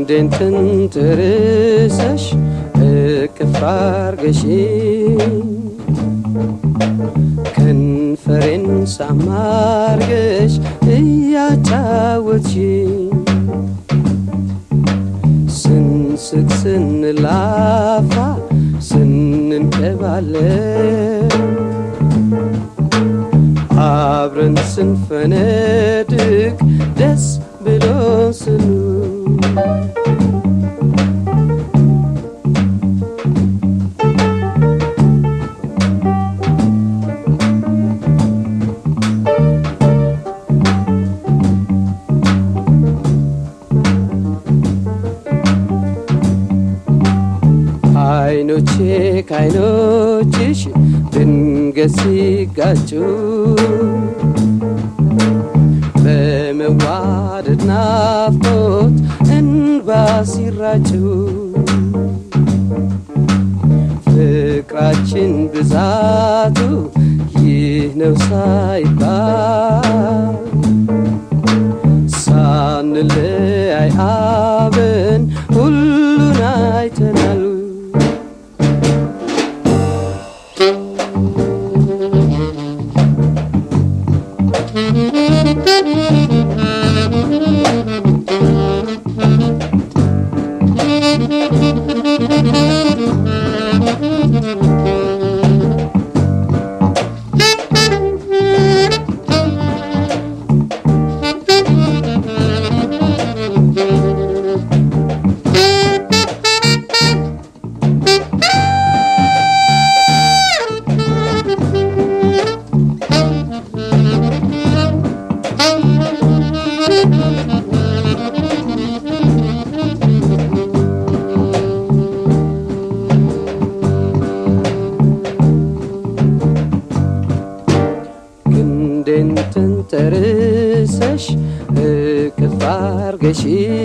ክንዴን ትንትርሰሽ እቅፍ አርገሽ ከንፈሬን ሳማርገሽ እያጫወትሽ ስንስቅ ስንላፋ ስንንቀባለን አብረን ስንፈነድቅ ደስ ብሎ ስኑ አይኖቼ ከአይኖችሽ ድንገት ሲጋጩ በመዋደድ ናፍቆት እንባ ሲራጩ ፍቅራችን ብዛቱ ይህ ነው ሳይባል ሳንለያይ አብን ሁሉን አይተናል ክንዴን ተንተርሰሽ እቅፍ አርገሽ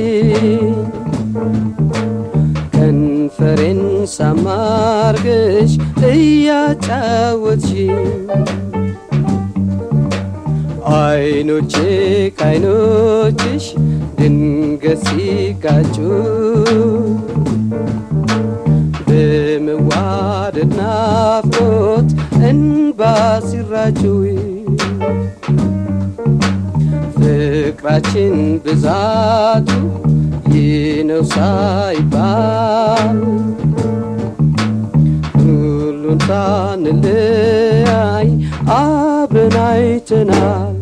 ከንፈሬን ሳማርገሽ እያጫወትሽ አይኖቼ ከአይኖችሽ ድንገት ሲጋጩ በመዋደድ ናፍቆት እንባ ሲራጩ ፍቅራችን ብዛቱ ይህ ነው ሳይባል ሁሉን ሳንለያይ አብረን አይተናል